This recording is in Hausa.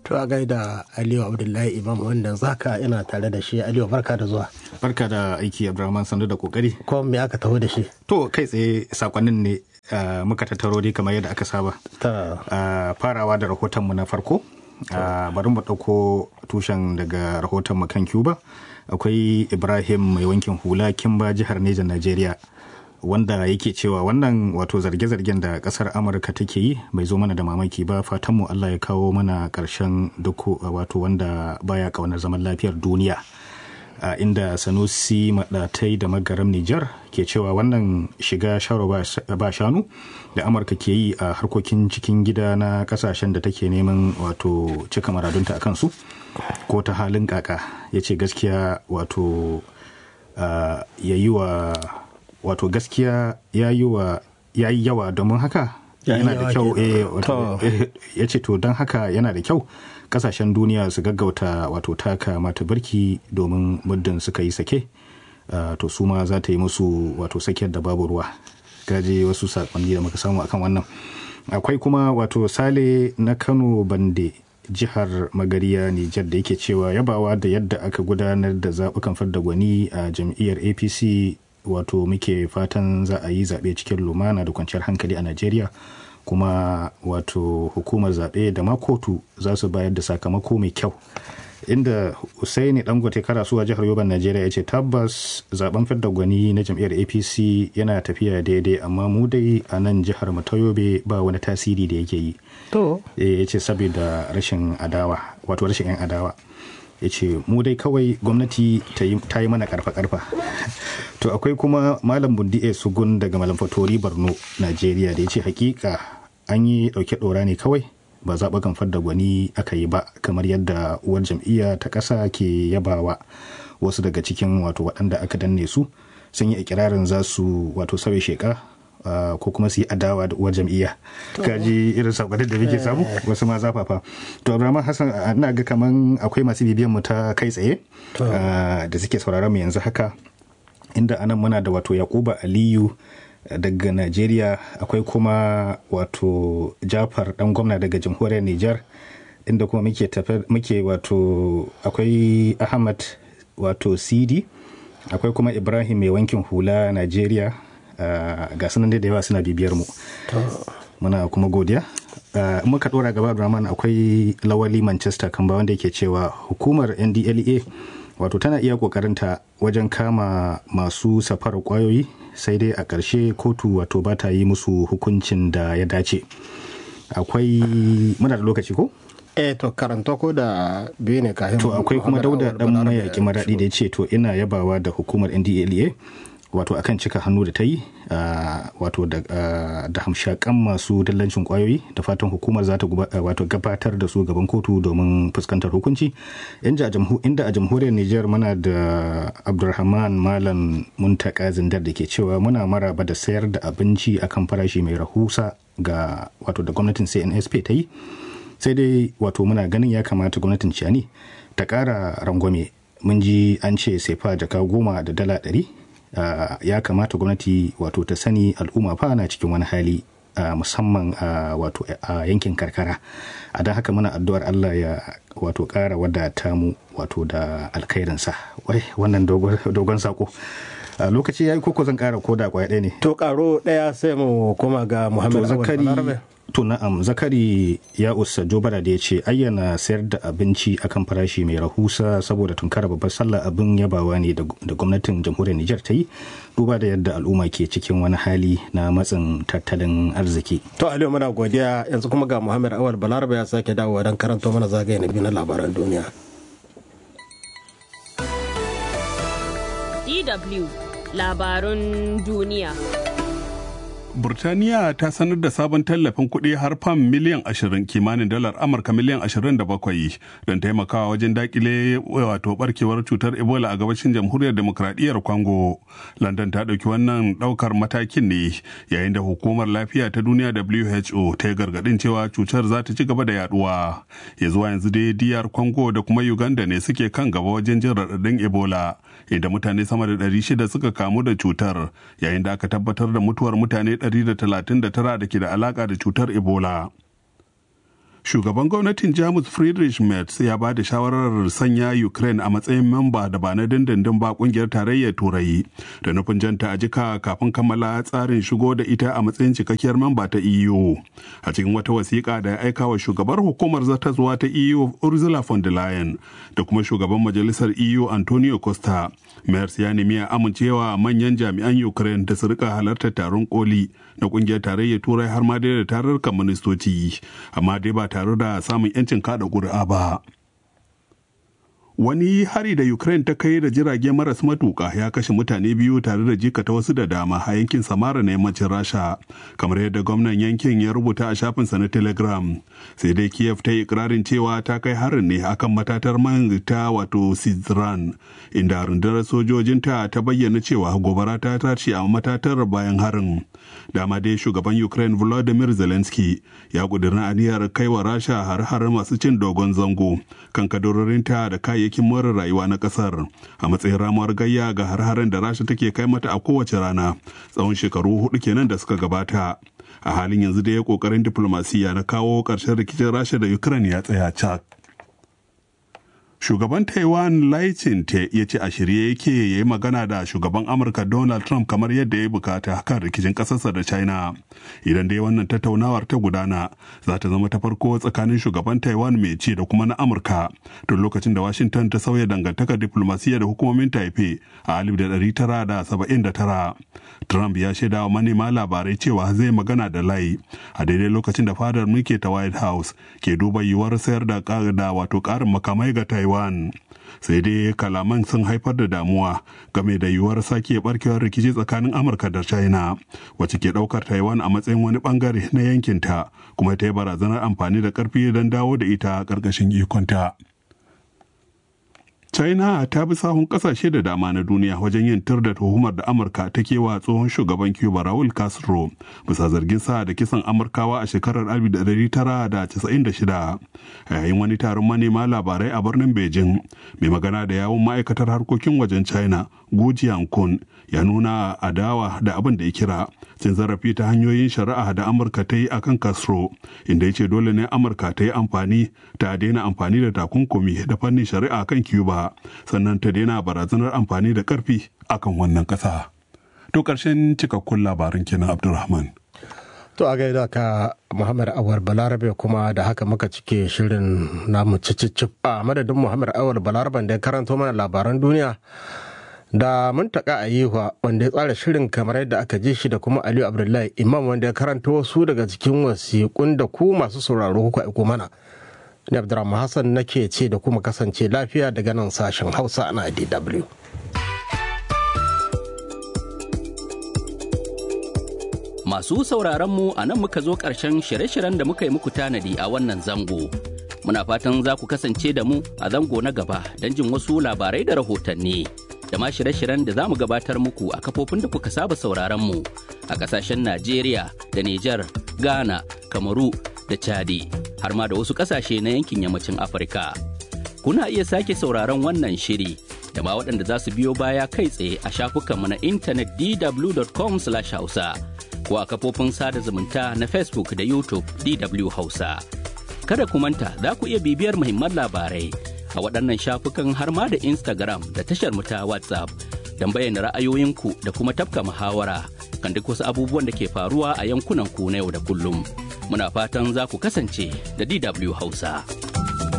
To a gaida Aliyu Abdullahi Imam wanda zaka ina tare da shi Aliyu barka da zuwa. Barka da aiki Abdulrahman sandu da kokari. Ko me aka taho da shi? To kai tsaye sakonnin ne uh, muka tattaro dai kamar yadda aka saba. Ta Uh, farawa da rahotonmu na farko. Uh, bari mu ɗauko tushen daga rahoton kan Cuba. Akwai Ibrahim mai wankin hula Kimba jihar Neja Najeriya. wanda yake cewa wannan wato zarge-zargen da kasar amurka take yi bai zo mana da mamaki ba fatanmu allah ya kawo mana karshen duk wato wanda baya kaunar zaman lafiyar duniya a inda sanusi maɗatai da magaram nijar ke cewa wannan shiga sharo ba shanu da amurka ke yi a harkokin cikin gida na kasashen da take neman wato cika maradunta a kansu ko ta halin kaka ya ce gaskiya wato ya yi wa wato gaskiya ya yi wa ya yi yawa domin haka yana da kyau ya ce to don haka yana da kyau kasashen duniya su gaggauta wato taka mata birki domin muddin suka yi sake to su ma za ta yi musu wato sakiyar da babu ruwa gaje wasu sakonni da muka samu akan wannan akwai kuma wato sale na kano bande jihar magariya nijar da yake cewa yabawa da yadda aka gudanar da zaɓukan fadda gwani a jam'iyyar apc wato muke fatan za a yi zaɓe cikin lumana da kwanciyar hankali a najeriya kuma wato hukumar zaɓe da makotu za su bayar da sakamako mai kyau inda Usaini Dangote karasuwa jihar Yoban Najeriya ya ce tabbas zaben fidda gwani na jam'iyyar APC yana tafiya daidai amma mu dai a nan jihar mu ta Yobe ba wani tasiri da yake yi. To. ya ce saboda rashin adawa wato rashin 'yan adawa. ya ce mu dai kawai gwamnati ta yi mana karfa-karfa to akwai kuma malam bundi sugun daga malam fatori borno najeriya da ya ce hakika an yi dauke dora ne kawai ba zaɓukan fadda gwani aka yi ba kamar yadda uwar jam'iyya ta ƙasa ke yabawa wasu daga cikin wato waɗanda aka danne su sun yi ikirarin za su wato sauya sheka Uh, ko kuma su yi adawa da uwar jam'iyya kaji irin sakonin da muke samu wasu ma zafafa to abraham hassan ina ga kaman akwai masu bibiyan mu ta kai tsaye uh, da suke sauraron mu yanzu haka inda anan muna da wato yakuba aliyu daga najeriya akwai kuma wato jafar dan gwamna daga jamhuriyar niger inda kuma muke muke wato akwai ahmad wato sidi akwai kuma ibrahim mai wankin hula najeriya Uh, ga sunan da yawa suna bibiyar mu muna kuma godiya uh, muka dora gaba Abdulrahman akwai lawali manchester kamba wanda yake cewa hukumar ndlea wato tana iya kokarinta wajen kama masu safarar kwayoyi sai dai a ƙarshe kotu wato ba ta yi musu hukuncin da ya dace akwai muna da lokaci ko eh to karanta ko da biyu ne kafin to akwai kuma dauda dan mayaki maradi da ya ce to ina yabawa da hukumar ndlea wato akan cika hannu da ta yi wato da hamshakan masu dallancin kwayoyi da fatan hukumar za ta wato gabatar da su gaban kotu domin fuskantar hukunci inda a jamhuriyar niger muna da abdulrahman malam muntaka zindar da ke cewa muna maraba da sayar da abinci akan farashi mai rahusa ga wato da gwamnatin cnsp ta yi sai dai wato muna ganin ya kamata gwamnatin ciyani ta kara rangwame mun ji an ce sefa jaka goma da dala ɗari Uh, ya kamata gwamnati wato ta sani al'umma fa na cikin wani hali uh, musamman a uh, wato a yankin karkara a don haka muna addu'ar Allah ya wato ƙara wadata mu wato da alkhairinsa wai wannan dogon sako lokaci ya yi koko zan ƙara koda kwaya ɗaya ne to ƙaro ɗaya sai mu koma ga muhammad zakari to na'am zakari ya usa jobara da ya ce ayyana sayar da abinci akan farashi mai rahusa saboda tunkara babbar sallah abin yabawa ne da gwamnatin jamhuriyar nijar ta yi duba da yadda al'umma ke cikin wani hali na matsin tattalin arziki to aliyu muna godiya yanzu kuma ga muhammad awal balaraba ya sake dawowa don karanto mana zagaye na biyu na labaran duniya dw labarun duniya Burtaniya ta sanar da sabon tallafin kuɗi har fam miliyan 20 kimanin dalar Amurka miliyan 27 don taimakawa wajen dakile wato barkewar cutar Ebola a gabashin jamhuriyar demokradiyyar Congo. London ta ɗauki wannan ɗaukar matakin ne yayin da hukumar lafiya ta duniya WHO ta yi gargaɗin cewa cutar za ta ci gaba da yaduwa. Ya zuwa yanzu dai diyar Congo da kuma Uganda ne suke kan gaba wajen jin raɗaɗin Ebola. Inda mutane sama da 600 suka kamu da cutar yayin da aka tabbatar da mutuwar mutane 139 da ke da alaka da cutar ebola shugaban gwamnatin jamus friedrich merz ya ba da shawarar sanya ukraine a matsayin mamba da ba na dindindin ba kungiyar tarayyar turai da nufin janta a jika kafin kammala tsarin shigo da ita a matsayin cikakkiyar mamba ta eu a cikin wata wasiƙa da ya aika wa shugabar hukumar zartaswa ta eu ursula von der leyen da kuma shugaban majalisar eu antonio costa merz ya nemi a amincewa manyan jami'an ukraine da su rika halartar taron koli na kungiyar tarayyar turai har ma dai da tarurrukan ministoci amma dai ba tare da samun 'yancin kada ƙuri'a ba. Wani hari da Ukraine ta kai da jirage maras matuka ya kashe mutane biyu tare da jikata wasu da dama a yankin Samara na yammacin Rasha, kamar yadda gwamnan yankin ya rubuta a shafinsa na Telegram. Sai dai Kiev ta yi ikirarin cewa ta kai harin ne akan matatar man ta wato Sizran, inda rundunar sojojinta ta bayyana cewa gobara ta tashi a matatar bayan harin. Dama dai shugaban Ukraine Volodymyr Zelensky ya ƙudurin aniyar kaiwa Rasha har-har masu cin dogon zango kan kadarorinta da kayayyaki kayayyakin more rayuwa na kasar a matsayin ramuwar gayya ga har-haren da rasha take kai mata a kowace rana tsawon shekaru hudu kenan da suka gabata a halin yanzu da ya kokarin diplomasiya na kawo ƙarshen rikicin rasha da ukraine ya tsaya cak shugaban taiwan lai te ya ce a shirye yake ya yi magana da shugaban amurka donald trump kamar yadda ya bukata kan rikicin kasarsa da china idan dai wannan tattaunawar ta gudana za ta zama ta farko tsakanin shugaban taiwan mai ci da kuma na amurka tun lokacin da washington ta sauya dangantakar diplomasiya da hukumomin taipei a 1979 trump ya shaida wa manema labarai cewa zai magana da lai a daidai lokacin da fadar mulki ta white house ke duba yiwuwar sayar da wato karin makamai ga taiwan Taiwan. Sai dai kalaman sun haifar da damuwa game da yiwuwar sake barkewar rikici tsakanin Amurka da China, wacce ke ɗaukar Taiwan a matsayin wani bangare na yankinta, kuma ta yi barazanar amfani da ƙarfi don dawo da ita ƙarƙashin ikonta. china ta bi sahun kasashe da dama na duniya wajen yin tur da tuhumar da amurka ta kewa tsohon shugaban cuba raul castro bisa zargin sa da kisan amurkawa a shekarar 1996 a yayin wani taron manema labarai a birnin beijing mai magana da yawun ma'aikatar harkokin wajen china gu kun ya nuna adawa da abin da ya kira cin zarafi ta hanyoyin shari'a da amurka ta yi akan castro inda ya ce dole ne amurka ta yi amfani ta daina amfani da takunkumi da fannin shari'a kan cuba sannan ta daina barazanar amfani da karfi akan wannan ƙasa. To ƙarshen cikakkun labarin kenan Abdulrahman. To a gaida ka Muhammad Awar Balarabe kuma da haka muka cike shirin namu cicicip a madadin Muhammad Awar Balarabe da ya karanto mana labaran duniya da muntaka a yiwa wanda ya tsara shirin kamar yadda aka ji shi da kuma Aliyu Abdullahi Imam wanda ya karanto wasu daga cikin wasiƙun da ku masu sauraro kuka aiko mana. Ni Abdurrahman Hassan nake ce da kuma kasance lafiya daga nan sashen Hausa na DW. Masu sauraron mu a nan muka zo ƙarshen shirye-shiryen da muka yi muku tanadi a wannan zango. Muna fatan za ku kasance da mu a zango na gaba don jin wasu labarai da rahotanni. Da ma shirye-shiryen da za mu gabatar muku a kafofin da kuka saba sauraron mu a ƙasashen Najeriya da Nijar, Ghana, Kamaru da Chadi, har ma da wasu ƙasashe na yankin yammacin Afirka. Kuna iya sake sauraron wannan shiri da ma waɗanda za su biyo baya kai tsaye a shafukanmu na intanet dw.com/hausa. ko a kafofin sada zumunta na Facebook da YouTube DW Hausa. Kada ku manta za ku iya bibiyar muhimman labarai a waɗannan shafukan har ma da Instagram da tashar mu ta WhatsApp don bayyana ra'ayoyinku da kuma tafka muhawara kan duk wasu abubuwan da ke faruwa a yankunan ku na yau da kullum. Muna fatan za ku kasance da DW Hausa.